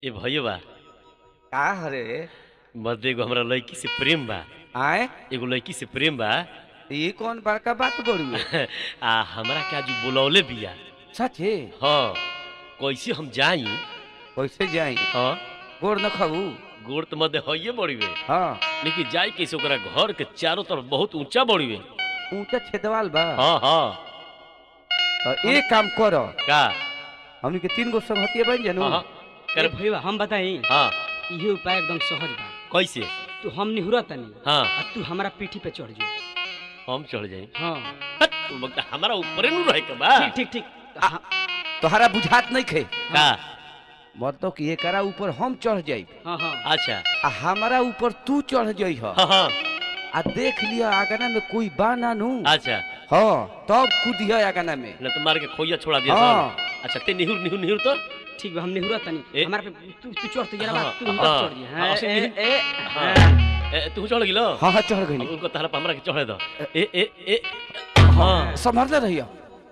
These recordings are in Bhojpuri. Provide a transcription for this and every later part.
ए भैया का हरे मर्द एगो हमरा लड़की से प्रेम बा आए एगो लड़की से प्रेम बा ये कौन बड़का बात बड़ू आ हमरा के आज बुलौले बिया सचे हाँ कैसे हम जाई कैसे जाई हाँ गोड़ न खाऊ गोड़ तो मध्य हइये बड़ी वे हाँ लेकिन जाई कैसे ओकरा घर के चारों तरफ बहुत ऊंचा बड़ी वे ऊंचा छेदवाल बा हाँ हाँ और एक काम करो का हमनी के तीन गो संगतिया बन जानू हाँ हाँ अरे कर भैया हम बताई हाँ इहे उपाय एकदम सहज बा कैसे तू हम निहुरा तनी हाँ आ तू हमारा पीठी पे चढ़ जो हम चढ़ जाई हाँ हट, तू वक्त हमारा ऊपरे नु रहे के बा ठीक ठीक ठीक हाँ तोहरा बुझात नहीं खे का मतलब कि एकरा ऊपर हम चढ़ जाई हाँ हाँ अच्छा आ हमारा ऊपर तू चढ़ जाई ह हाँ हाँ आ देख लिया आगना में कोई बा ना नू अच्छा हाँ तब कूदिया आगना में न तो मार के खोइया छोड़ा दिया हाँ। सब अच्छा ते निहुर निहुर निहुर तो ठीक बा हम निहुरा ए- तनी हमारा पे तू तू चढ़ तो जरा हाँ, तू हम हाँ, चढ़ जे हाँ, हाँ उसे ए निहुर- ए हाँ। हाँ। ए, तू चढ़ गिलो हाँ हाँ चढ़ अब गई उनको तहरा पे हमरा के चढ़े दो ए ए ए हाँ संभरले रहिया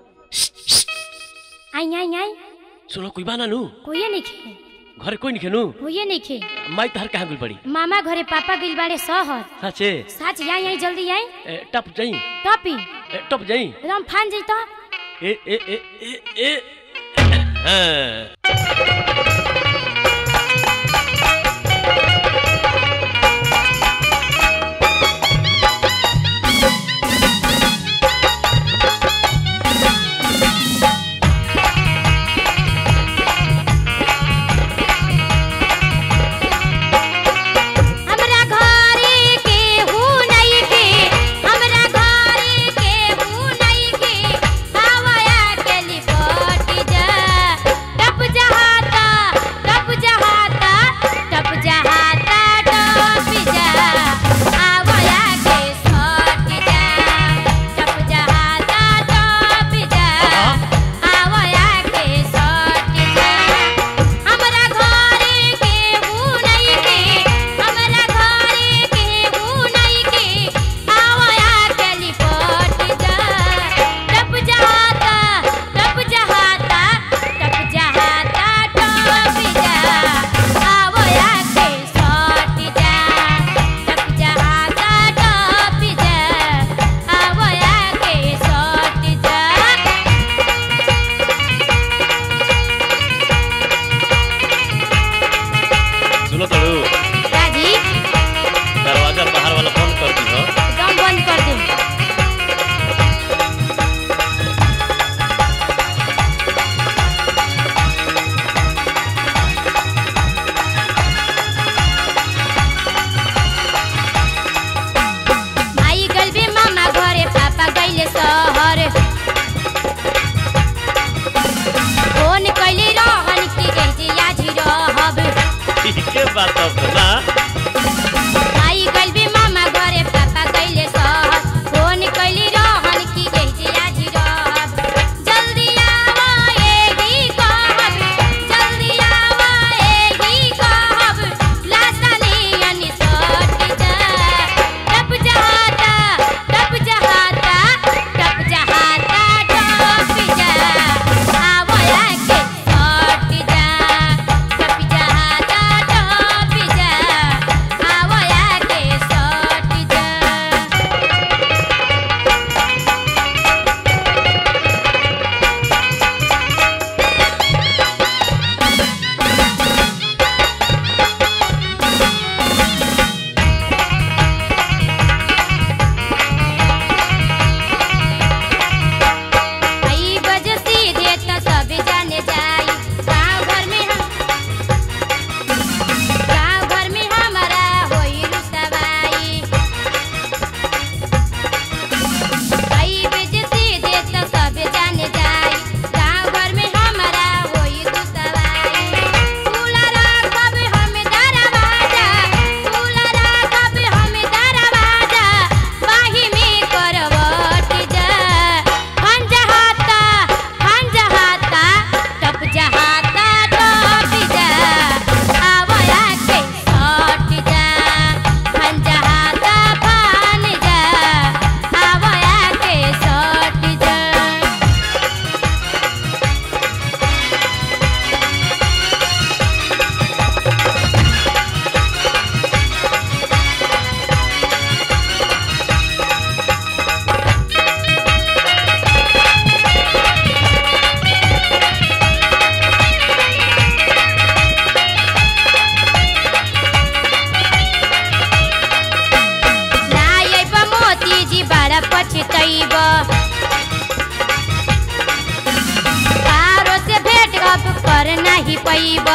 आई आई आई सुनो कोई बाना नु कोई नहीं खे घरे कोई नहीं खेनु कोई नहीं खे माई तहर कहाँ गुल पड़ी मामा घरे पापा गिल बाड़े सहर सचे साच आई आई जल्दी आई ए, टप जाई टॉपी ए, टप जाई एकदम फान जाई तो ए ए ए ए ए हाँ हमरा घरे के हु नहीं के हमरा घरे के हु नहीं के हवाया के लिपट जा टप जहाता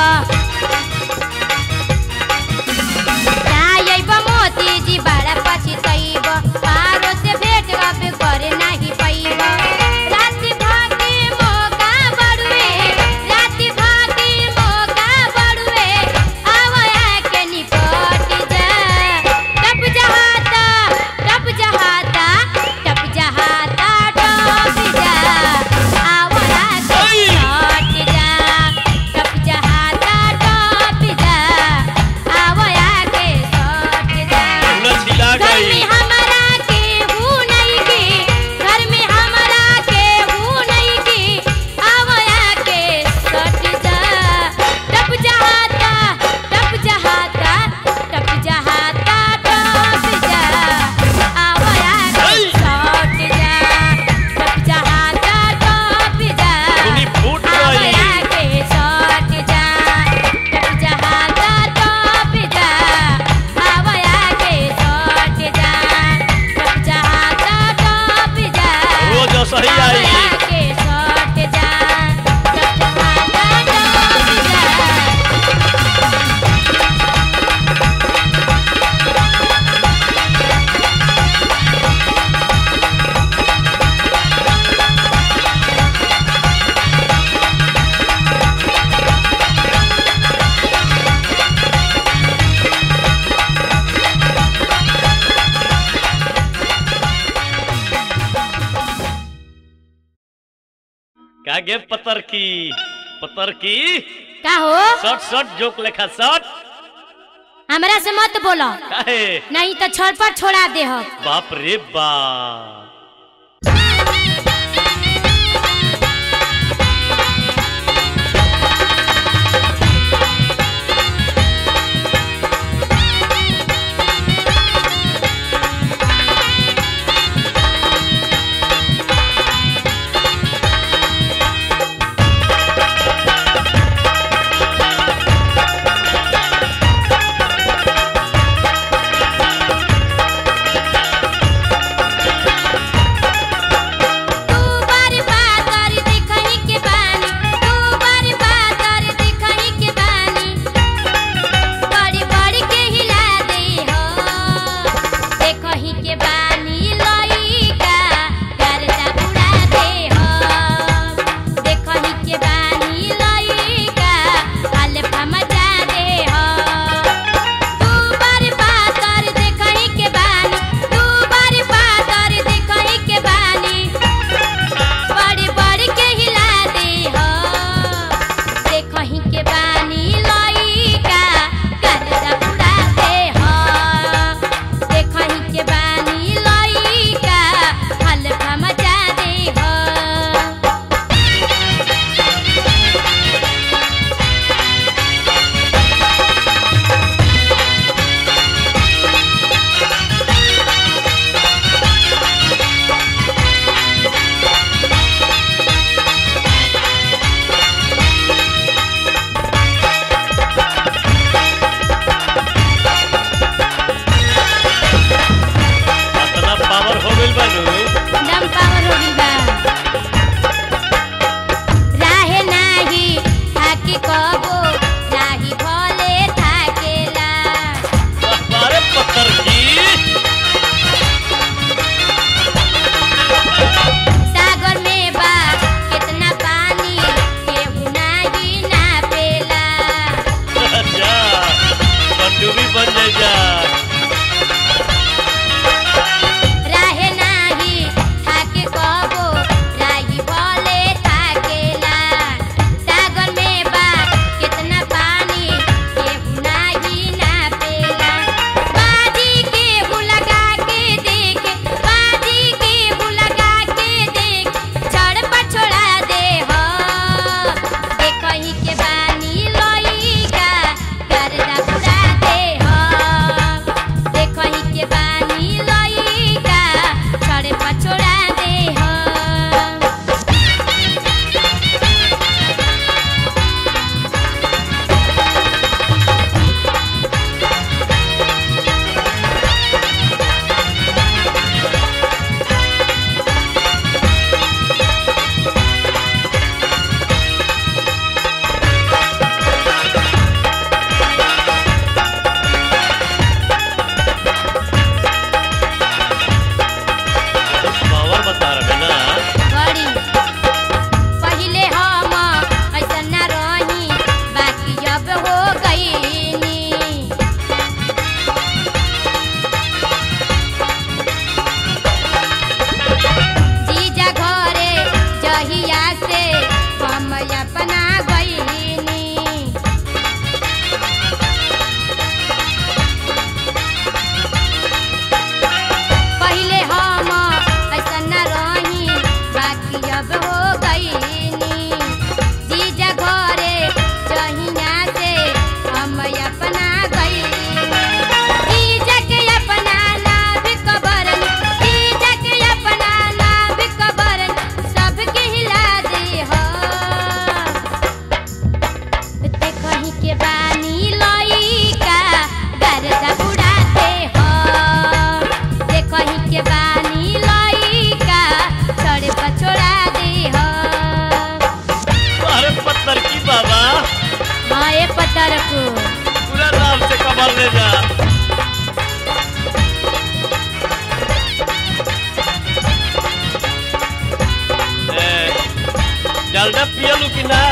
जाइब मोती जी बड़ा पछतैब पारो से भेट अब करे नहीं पैब राति भागे मौका बड़ुए राति भागे मौका बड़ुए आवया के निपट जा टप जहाता टप जहाता टप जहाता डोब जा आवया के निपट जा टप जहाता डोब जा आवया के सट जा पूरा छिला घर गई में हमारा केहू नहीं के घर में हमारा केहू नहीं के आवया के सट जा टप जहाता टप जहाता टप जहाता टप जा आवया के सट जा टप जहाता टप जा दुनी फूट गई आवया के सट जा टप जहाता टप जा आवया के सट जा टप जहाता टप जा रोज सही आई आवया के सट जा टप जहाता टप जा का गे पतर की पतर की का हो शॉट शॉट जोक लेखा शॉट हमरा से मत बोलो काहे नहीं तो छड़ पर छोड़ा दे हो बाप रे बाप के बानी लइका गर्दा उड़ाते हो देखही के बानी लइका सड़े पर छोड़ा दे हो अरे पत्थर की बाबा हाँ ए पतर को पूरा नाम से कमर ले जा ए, डालडा पियलू कि ना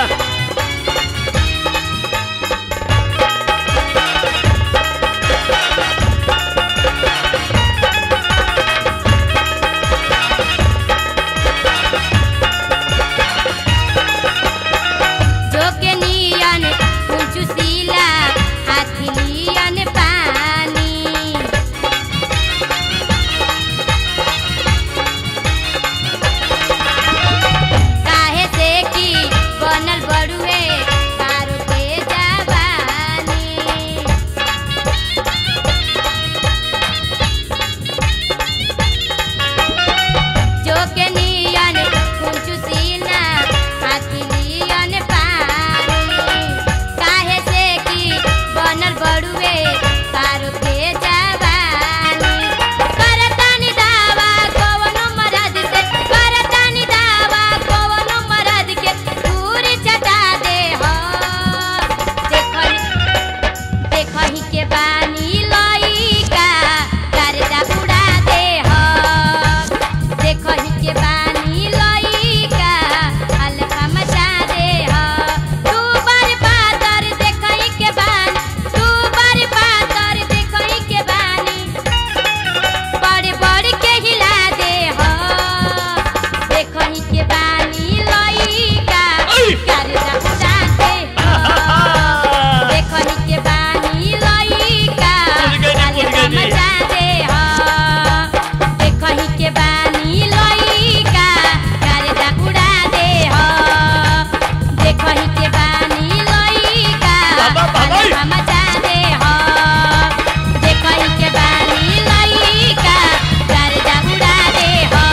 जो के नियन चुसीला हाथी नियन पानी काहे से की बनल बड़ुए कारो के जवानी जो के नियन कुंचु सीना हाथी नियन पानी काहे से की बनल बड़ुए कारो के जवानी करतानी दावा कवनो मरद से करतानी दावा कवनो मरद के दूरी चटा दे हो देखही देखही के बानी लइका गर्दा उड़ा दे हो देखही के बानी लइका अल्फा मचा दे हो तू बर पातर देखही के बानी तू बर पातर देखही के बानी बड़ बड़ के हिला दे हो देखही के बानी लइका गर्दा उड़ा दे हो देखही के बानी लइका बुझ गइनी, बुझ अल्फा गइनी। मचा दे हो देखही के बानी लइका गर्दा उड़ा दे हो देखही के बानी लइका बाबा, बाबा। अल्फा मचा दे हो देखही के बानी लइका गर्दा उड़ा दे हो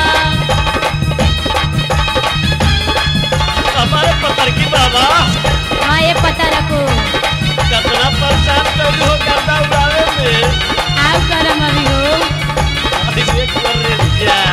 हमारे पत्थर की बाबा हाँ ये पता रखो कितना परेशान करी हो गर्दा उड़ावे में आओ करम अभी हो अभी देख कर रे जा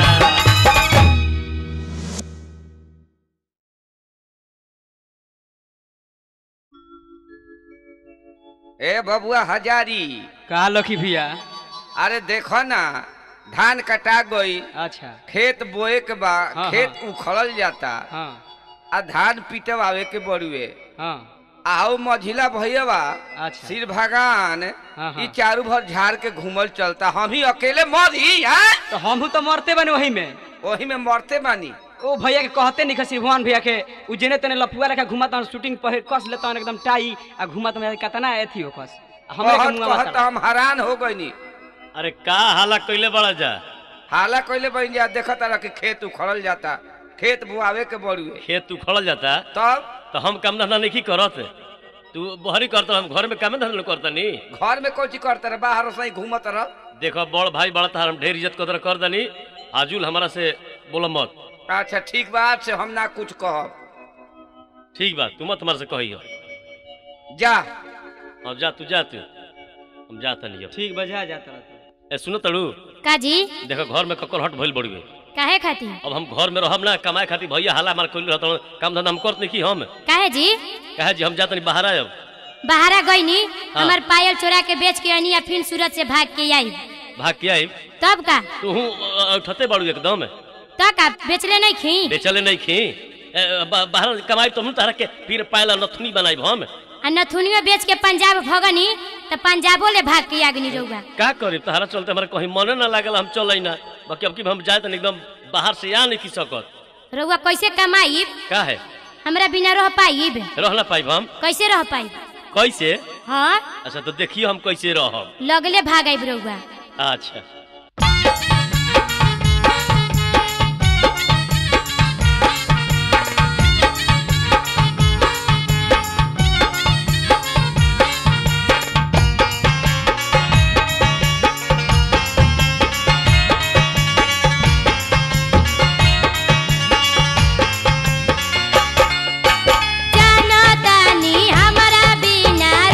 ए बबुआ हजारी का लखी भैया अरे देखो ना धान कटा गई अच्छा खेत बोए के बा हाँ, खेत उखड़ल जाता हाँ आ धान पीटवावे के बड़ुए हाँ आओ मझिला भैया अच्छा सिर भगवान हाँ, हाँ। ई चारू भर झाड़ के घूमल चलता हम ही अकेले मरी हैं तो हम तो मरते बने वही में वही में मरते बानी ओ भैया के कहते नहीं खसी भगवान भैया के उ जेने तेने लफुआ लेखा घुमाता शूटिंग पहिर कस लेता एकदम टाई आ घुमाता में कतना एथी हो कस हमरे के कहत मुंह कहत हम हैरान हो गईनी अरे का हाला कइले बड़ा जा हाला कइले बन जा देखत रह कि खेत उखड़ल जाता खेत बुआवे के बड़ुए खेत उखड़ल जाता तब तो हम काम धंधा नहीं करत तू बहरी करत हम घर में काम धंधा करता नी घर में कोची करते रह बाहर से घूमत रह देखो बड़ भाई बड़ा तार हम ढेर इज्जत कदर कर दनी आजुल हमारा से बोलो मत अच्छा ठीक बात से हम ना कुछ कहब ठीक बा तू मत हमारे से कही हो जा अब जा तू जा तू हम जाता नहीं अब ठीक बजा जाता रहता ए सुनो तड़ू काजी देखो घर में ककर हट भइल बड़ी काहे खाती अब हम घर में रहब ना कमाए खातिर भैया हाला मार कइल रहत काम धंधा हम करत नहीं की हम काहे जी कहे जी हम जात नहीं बाहर आयब बाहरा गईनी हाँ। हमार पायल चोरा के बेच के आनी या फिर सूरत से भाग के आई भाग के आइब तब का तू उठते बाड़ू एकदम तो का बेचले नहीं खी बेचले नहीं खी ए, बा- बाहर कमाई तो हम तारा के फिर पायला नथुनी बनाइब हम आ नथुनियो बेच के पंजाब भगनी तो पंजाबो ले भाग के आगनी रहुआ का करी तहरा चलते हमारे कहीं मने ना लागल हम चल ना बाकी अब की हम जाए तो एकदम बाहर से आ नहीं की सकत रहुआ कैसे कमाई का है हमरा बिना रह पाइब रह ना पाइब हम कैसे रह पाई कैसे हाँ अच्छा तो देखिए हम कैसे रहब लगले भाग आइब रहुआ अच्छा जानो तानी हमरा बिना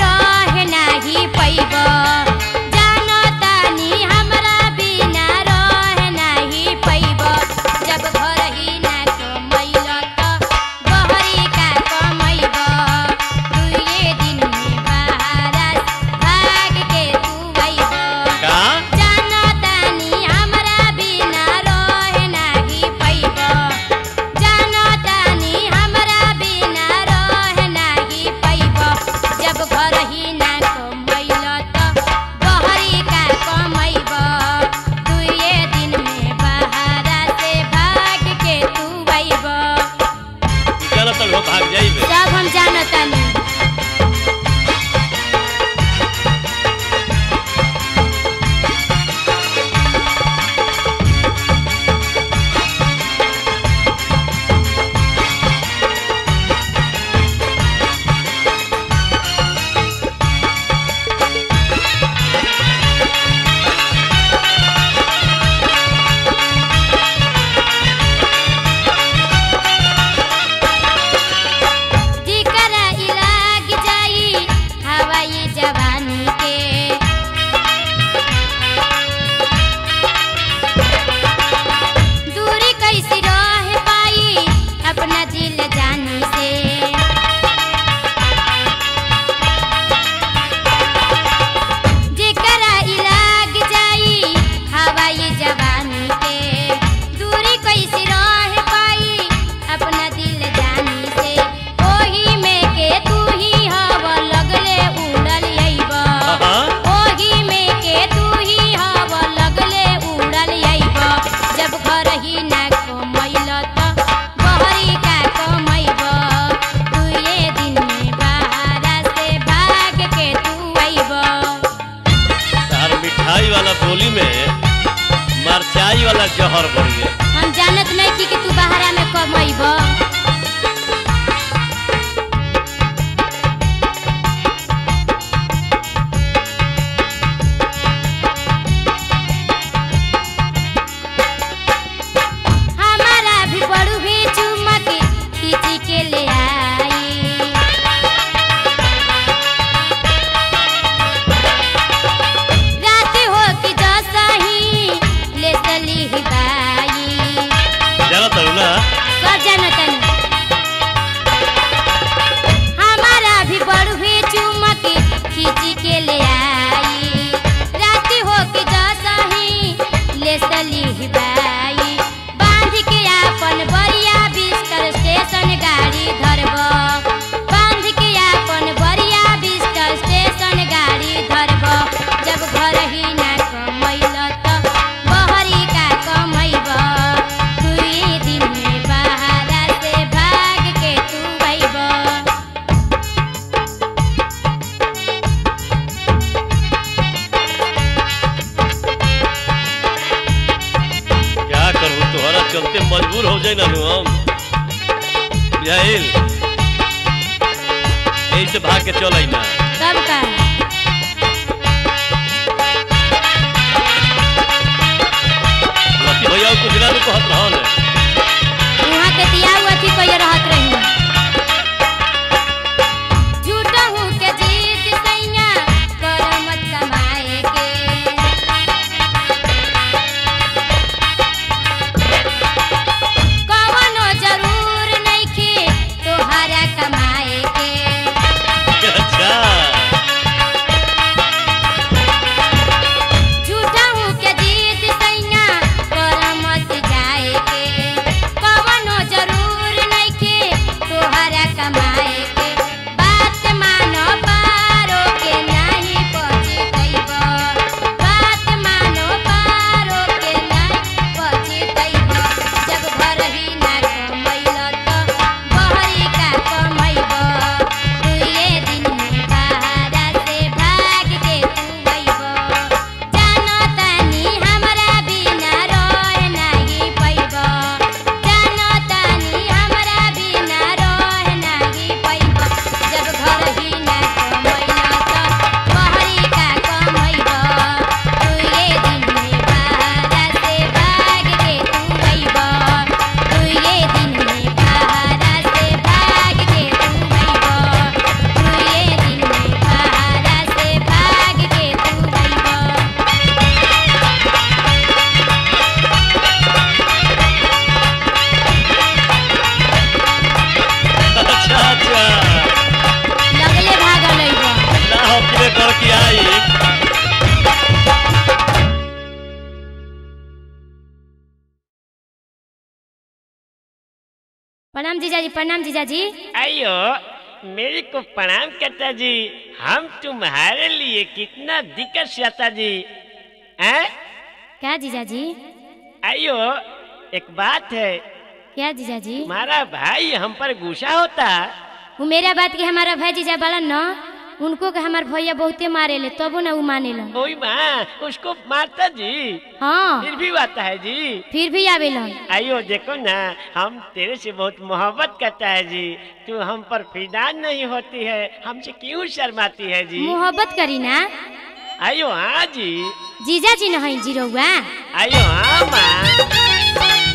होली में मरचाई वाला जहर बन गया हम जानत नहीं कि, कि तू बहरा में कमैब हमारा भी बड़ू भी चुमक खींची के ले आई रात हो कि जैसा ही ले चली ही बाई जाना तरू ना सजनतन हमारा भी बड़ू ही चुमक खींची के ले आई रात हो कि जैसा ही ले चली ही बाई बांध के आपन बरिया बिस्तर स्टेशन गाड़ी धरब बांध के आपन बरिया बिस्तर स्टेशन गाड़ी धरब जब घर ही ना कमैल त बहरी का कमैब दुई दिन में बहारा से भाग के तू अइब क्या करूँ तुम्हारा चलते मजबूर हो जाए ना नु हम बुझाइल यही से भाग के चल ना तब का लकी भैया कुछ ना नु कहत रहन वहाँ के दिया हुआ थी कोई रहत रही झूठा हूँ के जीत सैया कर मत कमाए के कवनो जरूर नइखे तोहरा कमाए के अच्छा झूठा हूँ के जीत सैया कर मत जाए के कवनो जरूर नइखे तोहरा कमाए के बात मानो पारो के नाही पहुँचतैब बात मानो पारो के नाही पहुँचतैब जब घर ही ना कमैल त बहरी का कमैब दुइए दिन में बहारा से भाग के तू अइब जानो तानी हमरा बिना रह नाही पैब जानो तानी हमरा बिना रह नाही पैब जब घर ही ना कमैल त बहरी का कमैब दुइए दिन में बहारा से भाग के तू अइब दुइए दिन में बहारा से भाग के तू अइब दुइए दिन में बहारा से भाग के तू अइब अच्छा अच्छा लगले भागल अइब ना हो किने कर के आई प्रणाम जीजाजी प्रणाम जीजाजी अयो मेरे को प्रणाम करता जी हम तुम्हारे लिए कितना दिक्कत सहता जी हैं क्या जीजाजी अयो एक बात है क्या जीजाजी हमारा भाई हम पर गुस्सा होता वो मेरा बात के हमारा भाई जीजा बालन न उनको के हमार भैया बहुते मारे ले तबो ना उ माने लन ओई माँ उसको मारता जी हाँ फिर भी आता है जी फिर भी आवेलन अयो देखो ना हम तेरे से बहुत मोहब्बत करता है जी तू हम पर फिदा नहीं होती है हमसे क्यों शर्माती है जी मोहब्बत करी ना अयो हाँ जी जीजा जी नहीं जीरोवा अयो हाँ माँ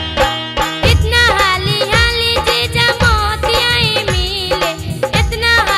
इतना हाली हाली जीजा मोतियाई मिले इतना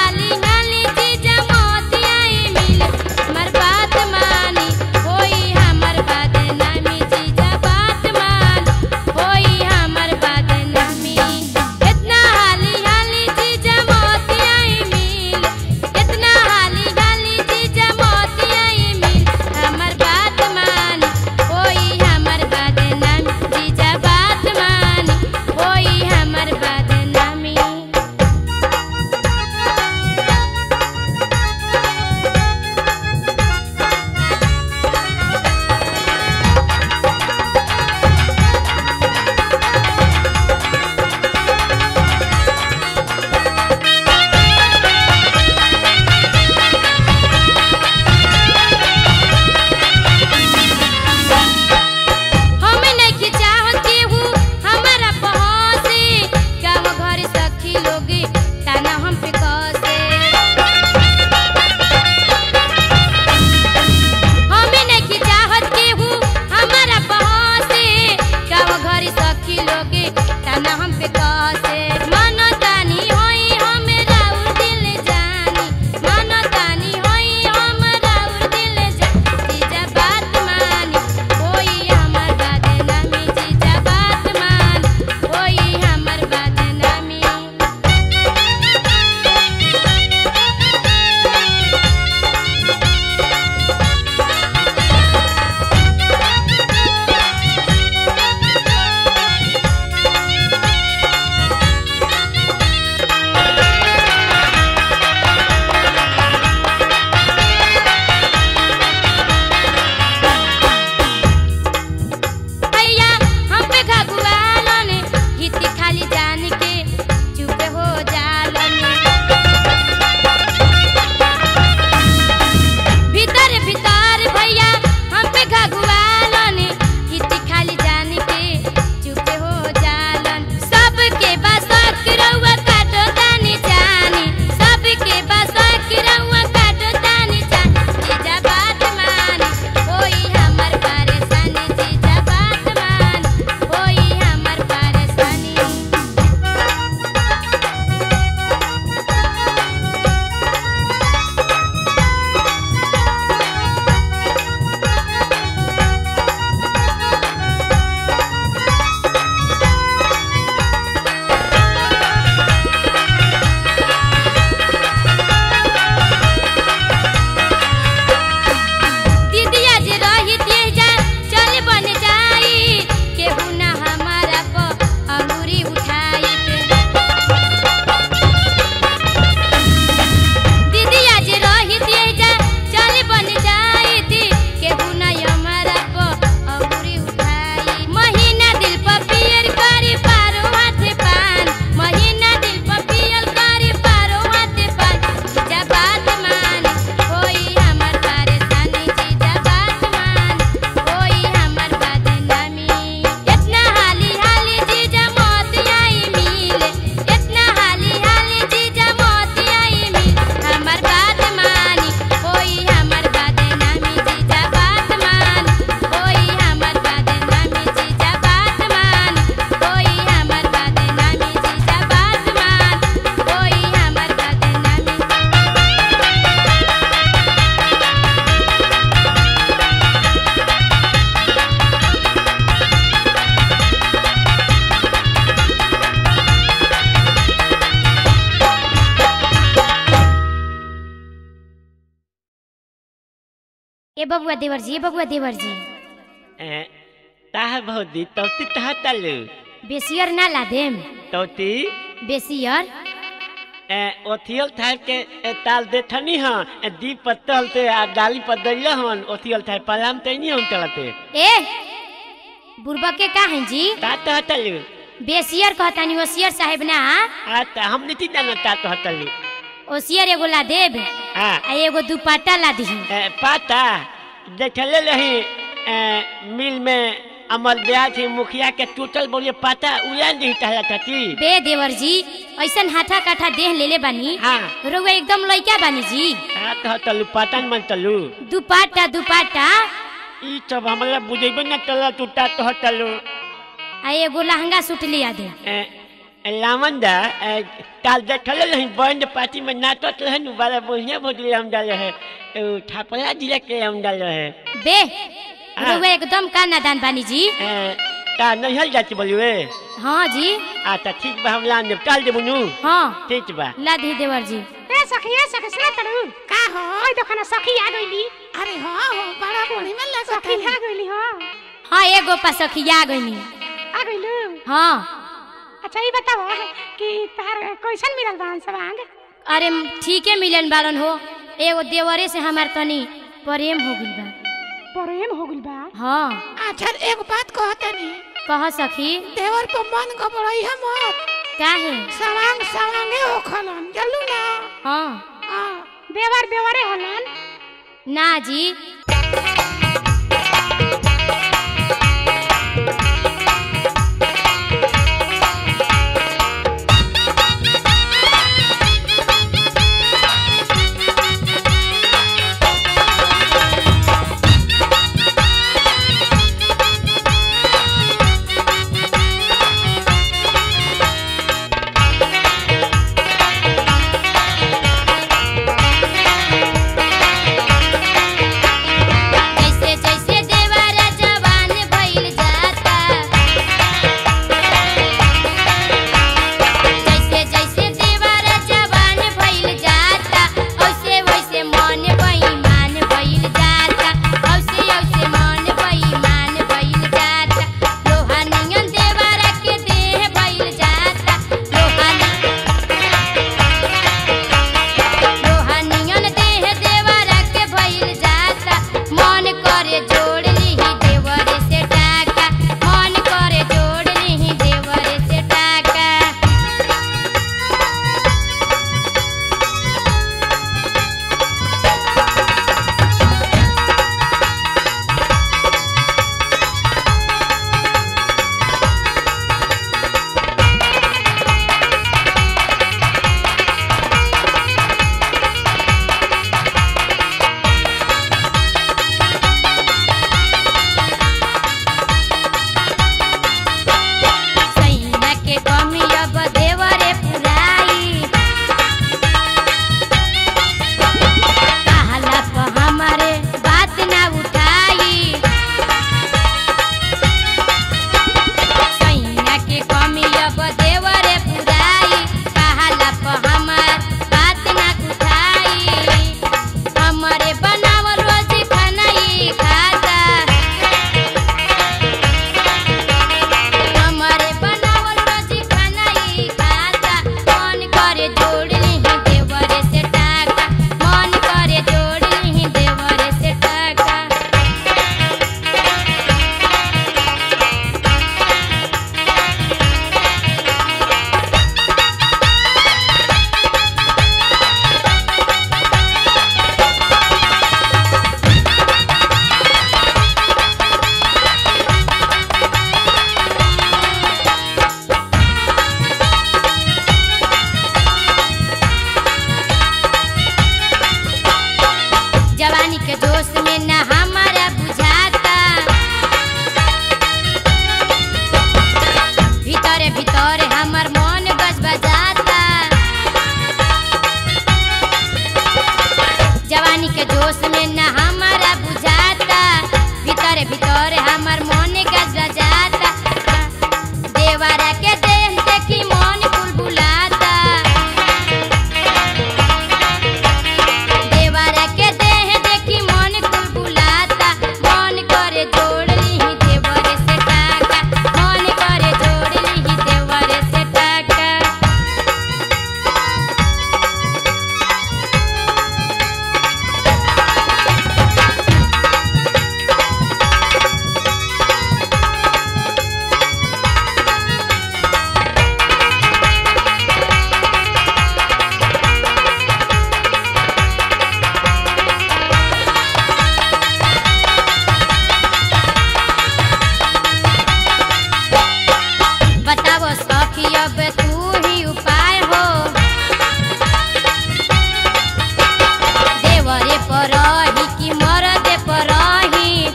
ए बबुआ देवर जी ए बबुआ देवर जी ए, ताह भौजी तौती तह तलू बेसियर ना ला देम तौती बेसियर ए, ओथियल थाप के ए, ताल देखनी हाँ ए, दी पत्तल ते आ डाली पर दैल हन ओथियल थाप पलाम ते नहीं हम चलते ए बुरबा के का हैं जी ता तह तलू बेसियर कहतानी ओसियर साहेब ना आ ता हम नहीं जाना ता तह तलू ओसियर एगो ला देब हाँ आ एगो दुपट्टा ला दी ए, पाता देखले रही ए, मिल में अमर दया थी मुखिया के टूटल बोलिए पाता उड़ान दी टहला चाची बे देवर जी ऐसन हाथा काठा देह लेले बानी हाँ रउआ एकदम लइका बानी जी हाँ तह तलू पातन मन तलू दुपट्टा दुपट्टा ई सब हमरा बुझेबे न तला टूटा तह तलू आ एगो लहंगा सूट लिया दे ए, ए, लावंदा ए, काल देखले रही बैंड पार्टी में नाचत रहे नु बड़ा बढ़िया भोजली हम डाल रहे ए, छापरा जिला के हम डाल रहे बे हाँ। रउआ एकदम का नादान बानी जी ए, ता नहीं हल जाती बोलिए हाँ जी अच्छा ठीक बा हम लान देब टाल देबू नु हाँ ठीक बा ला दी देवर जी ए सखी ए सखी सुना तड़ू का हो ओइ देखो ना सखी आ गइली अरे हां हो बड़ा बोली में लगा सखी आ गइली हां हाँ एगो पसखिया गईनी आ गइलू हाँ अच्छा ई बताओ कि तार कैसन मिलल बान सब आंग अरे ठीके मिलन बारन हो एगो देवरे से हमार तनी प्रेम हो गइल बा प्रेम हो गइल बा हाँ अच्छा एक बात कहतनी कह सखी देवर पर मन घबराई है मत काहे सवांग सवांगे हो खलन चलू ना हाँ हां देवर देवरे होलन ना जी कि अब तू ही उपाय हो देवरे पर रही कि मरदे पर रही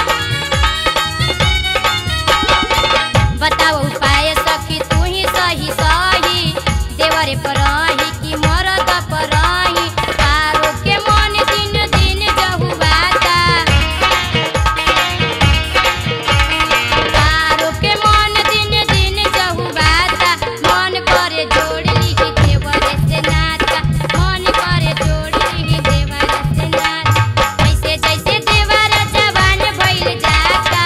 बताओ उपाय सखी तू ही सही सही देवरे पर रही कि मरद पर रही पारो के मन दिन दिन जहुआता पारो के मन दिन दिन जहुआता मन करे जोड़ ली देवरे से नाता मन करे जोड़ ली देवरे से नाता ऐसे जैसे देवर जवान भइल जाता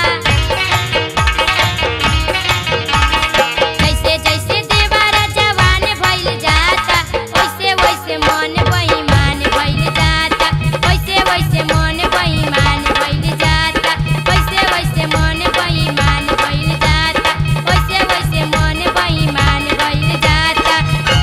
जैसे जैसे देवर जवान भइल जाता वैसे वैसे मन बेईमान भइल जाता वैसे वैसे मन बेईमान भइल जाता वैसे वैसे मन बेईमान भइल जाता वैसे वैसे मन बेईमान भइल जाता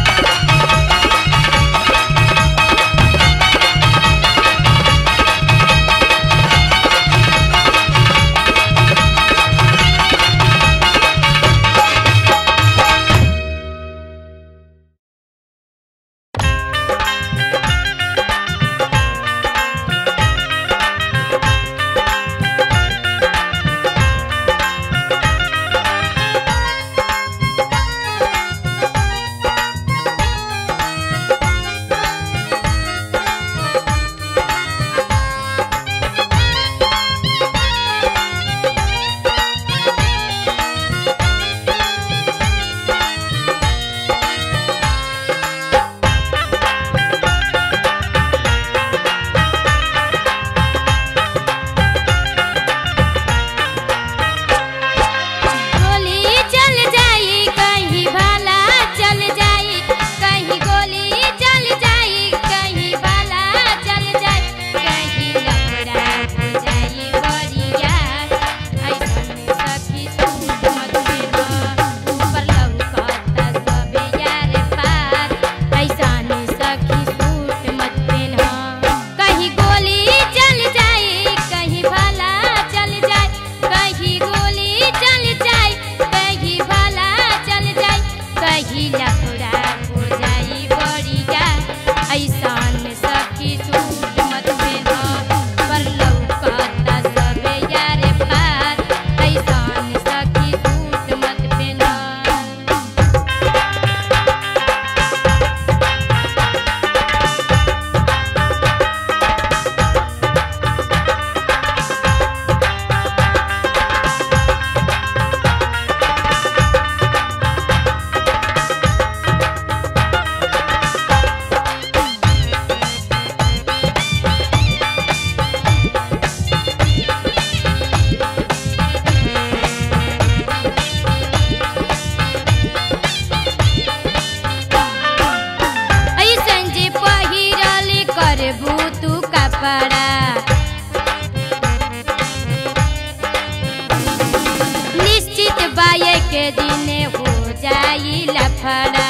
गोली चल जाई कहीं भला चल जाई कहीं गोली चल जाई कहीं भला चल जाई कहीं लफड़ा हो जाई बरिया ऐसन सखी सूट मत देना ऊपर लौकता सबे यार पार ऐसन सखी सूट मत देना कहीं गोली चल जाई कहीं भला चल जाई कहीं गोली चल जाई कहीं भला चल जाई कहीं लफड़ा हो जाई बड़िया ऐसान सखी सूट मत देना पर लौकता सबे यारे पार ऐसान सखी सूट मत देना ऐसन जे पहिरल करबू तू कपड़ा निश्चित बाये के दिन हो जाई लफड़ा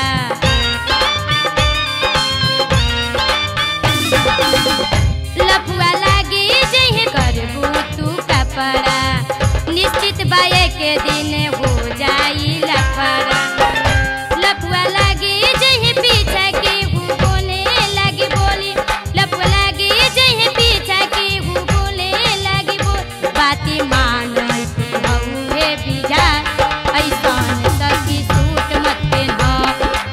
लफुआ लागी जही करबू तू कपड़ा निश्चित बाये के दिन हो जाई लफड़ा लफुआ लागी जही पीछा के हूँ बोले लगी बोली लफुआ लागी जही पीछा के हूँ बोले लगी बोल बाती मान बहुए बिजा ऐसान सखी सूट मत पहना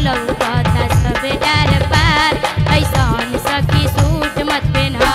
लौकता सब डार पार ऐसन सखी सूट मत पेन्हा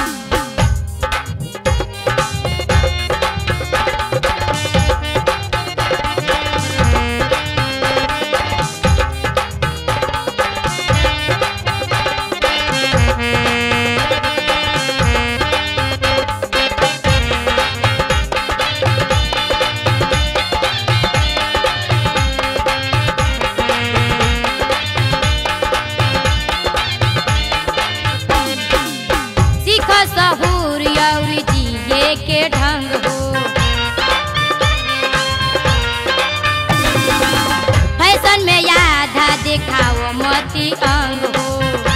सीख सहूर और जिए के ढंग हो फैशन में आधा देखाओ मती अंग हो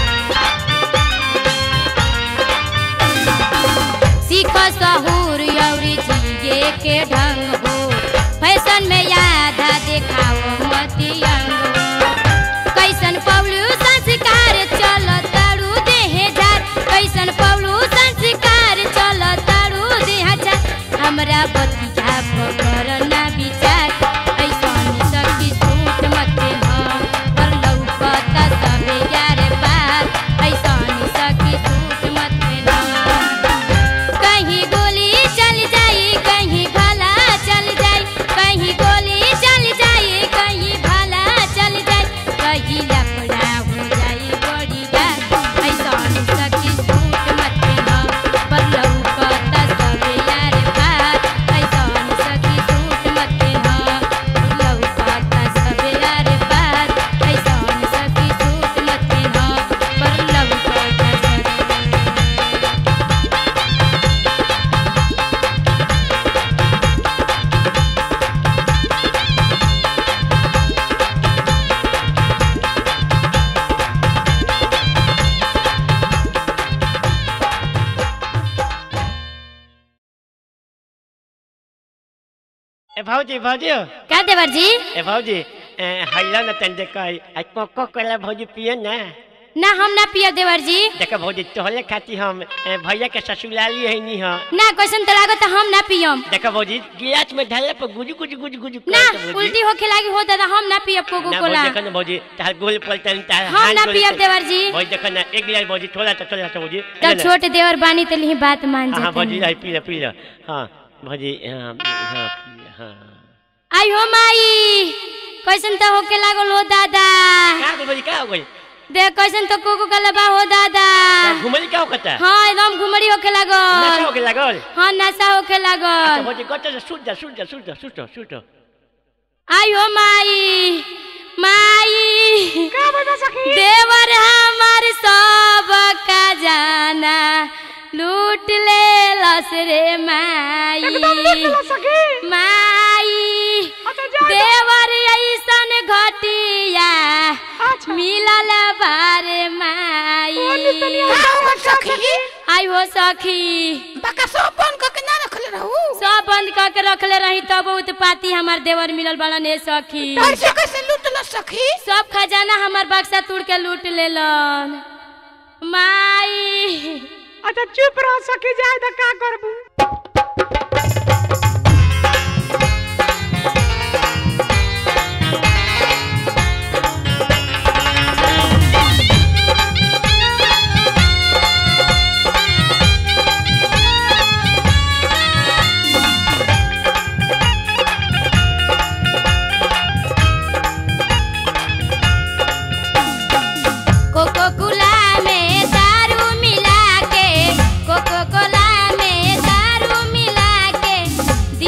सीख सहूर और जिए के ढंग हो फैशन में आधा देखाओ मती अंग हो कैसन पौलू संस्कार चल तारू देहे झार कैसन पौलू संस्कार चल तारू देह झार हमरा बतिया पकड़ ना विचार ऐसन सखी सूट मत हाँ पर लौकता सबे यार पार ऐसन सखी सूट मत हाँ कहीं गोली चल जाई कहीं भला चल जाई कहीं गोली चल जाई कहीं भला चल जाई कहीं लफड़ा हो जाई बड़ी बात ऐसन सखी सूट मत पहना पर लौकता सब यार पार ऐसन सखी सूट मत पहना लौकता सब यार पार ऐसन सखी सूट मत पहना पर लौकता सब ए भौजी भौजी क्या देवर जी ए भौजी ए, हैला न तन देख आ कोको कोला भौजी पिए ना ना हम ना पियब देवर जी देख भौजी तोहले खाती हम ए, भैया के ससुराली है नी ह ना कैसन तो लागत हम ना पियम देख भौजी गिलास में ढाले पर गुजु गुजु गुजु गुजु ना करत भौजी। उल्टी होखे लागी हो दादा हम ना पियब कोको ना कोला भौजी देखो ना भौजी तार गोल पलटन तार हम हाथ ना गोल पियब पलटन। देवर जी भौजी देखो ना एक गिलास भौजी थोड़ा तो थोड़ा तो भौजी तब छोटे देवर बानी तो लिही बात मान हाँ हाँ, भौजी जाते I P low P low हाँ भौजी हाँ हाँ हाँ आई हो माई कैसन तो होके लागल हो दादा का हो भौजी का हो गई देख कैसन तो कोको कोला बा हो दादा घुमली का होता हाँ एकदम घुमड़ी होके नशा लागल हो गई लागल हाँ नशा होके अच्छा लागल भौजी गट्टा से सुट जा सुट जा सुट जा सुट जा सुट जा आई हो माई माई का बता सखी देवर हमार सब का जाना लूट ले लस रे माई एकदम देख लो सखी अच्छा माई जा देवर ऐसन घटिया अच्छा मिलल बारे माई का सखी आई हो सखी बका सब बन क के ना रखले रहू सब बंद करके रखले रही तब उत्पाती हमार देवर मिलल बड़न ए सखी कैसे कैसे लूटल सखी सब खजाना हमार बक्सा तोड़ के लूट लेलन माई अच्छा चुप रह सखी जाए तो का करबू कोको कोला में दारू मिला के कोको कोला में दारू मिला के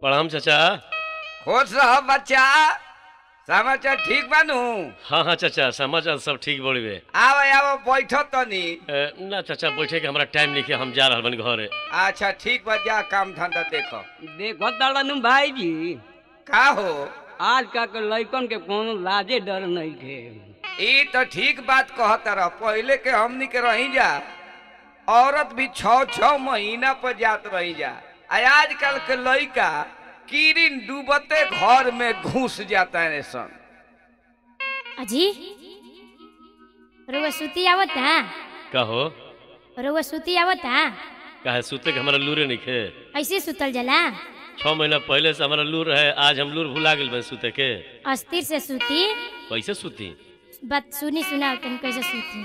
प्रणाम चाचा खुश रह बच्चा समाचार ठीक बानू हाँ हाँ चाचा समाचार सब ठीक बड़े आव आव बैठ तनी ना चाचा बैठे के हमारा टाइम नहीं है हम जा रहल बनी घरे अच्छा ठीक बा जा काम धंधा देखो देखो तड़नु भाई जी का हो आज का के लइकन के कोनो लाजे डर नहीं थे ई तो ठीक बात कहत रह पहले के हमनी के रही जा औरत भी छ छ महीना पर जात रही जा आ आजकल के लइका कीरिन डूबते घर में घुस जाता है सन अजी रुआ सुती आवता कहो रुआ सुती आवता काहे सुते के हमारा लूरे नहीं खे ऐसे सुतल जला छह महीना पहले से हमारा लूर रहे आज हम लूर भुला गेल बन सुते के अस्थिर से सुती कैसे सुती बात सुनी सुनाओ तुम कैसे सुती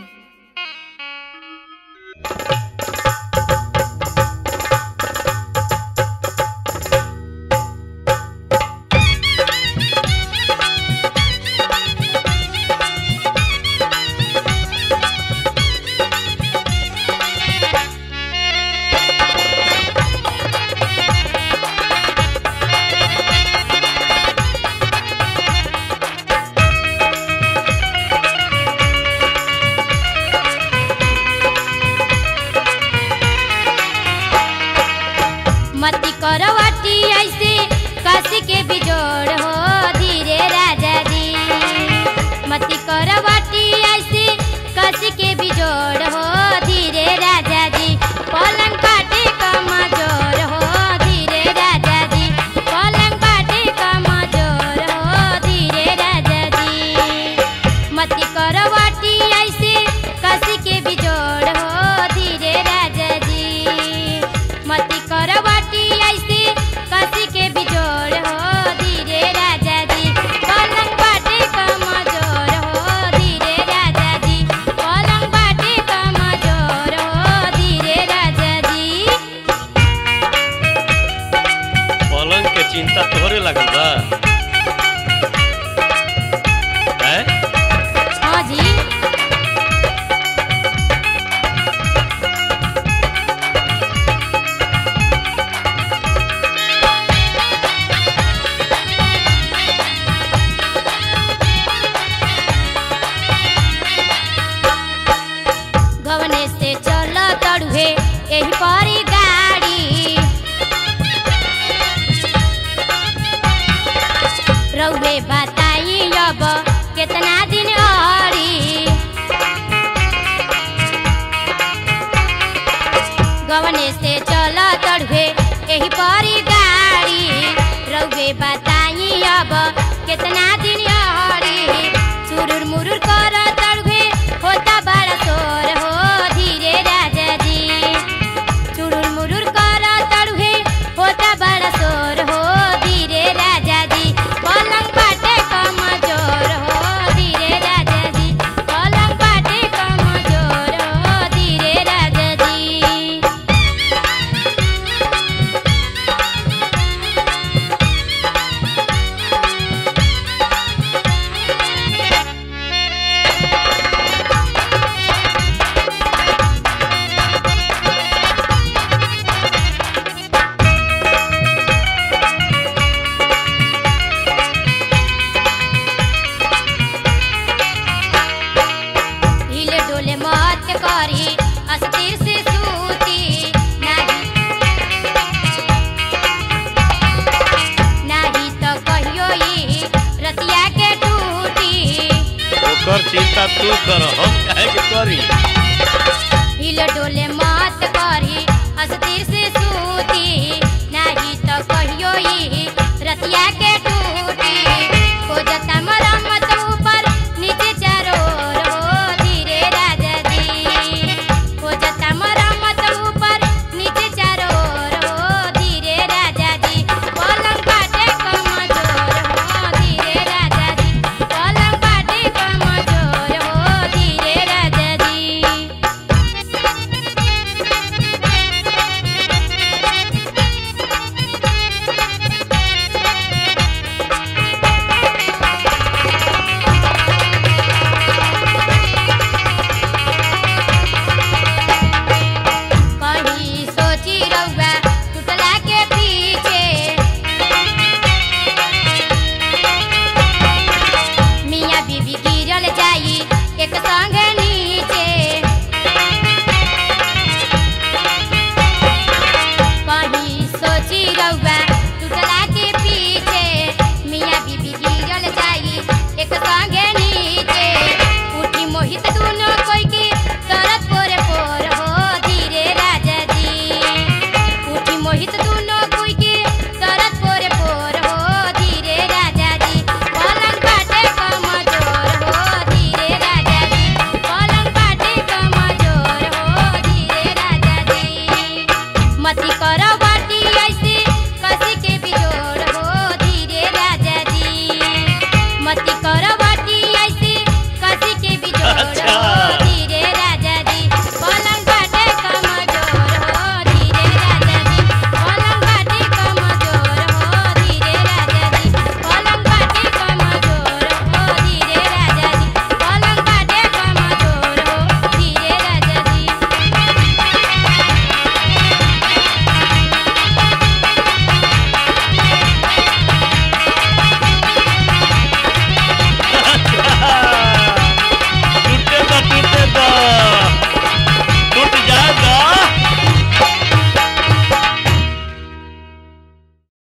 मती करवटी ऐसे कस के बिजोड़ हो धीरे राजा जी मती करवटी ऐसे कस के बिजोड़ हो धीरे राजा जी पलंग काटे कमजोर हो धीरे राजा जी पलंग काटे कमजोर हो धीरे राजा जी मती करवटी ऐसे कस के बिजोड़ हो धीरे राजा जी मती करवटी ऐसे कस के बिजोड़ हो धीरे राजा जी पलंग बाटे कमजोर हो धीरे राजा जी पलंग बाटे कमजोर हो धीरे राजा जी पलंग के चिंता तोहरे लगल बा हैं? हाँ जी गवने से चल तड़ुहे यही परी गाड़ी रउवे बताई अब कितना दिन औरी गवने से चल तड़ुहे यही परी गाड़ी रउवे बताई अब कितना दिन औरी चुरुर मुरुर कर तड़ुहे होता बड़ा शोर हो धीरे राजा जी चुरुर मुरुर कर तड़ुहे होता बड़ा शोर हो धीरे राजा जी पलंग बाटे कमजोर हो धीरे राजा जी पलंग बाटे कमजोर हो धीरे राजा जी हिले डोले मत करी अस्थिर से सूती नाही नाही तो कहियो ई रतिया के टूटी ओकर चिंता तू कर हम काहे के करी हिले डोले मत करी अस्थिर से सूती नाही तो कहियो ई रतिया के टूटी हो जता मरम्मत ऊपर नीचे चारों ओर हो धीरे राजा जी हो जता मरम्मत ऊपर नीचे चारों ओर हो धीरे राजा जी पलंग काटे कमजोर हो धीरे राजा जी पलंग काटे कमजोर हो धीरे राजा जी मती करवा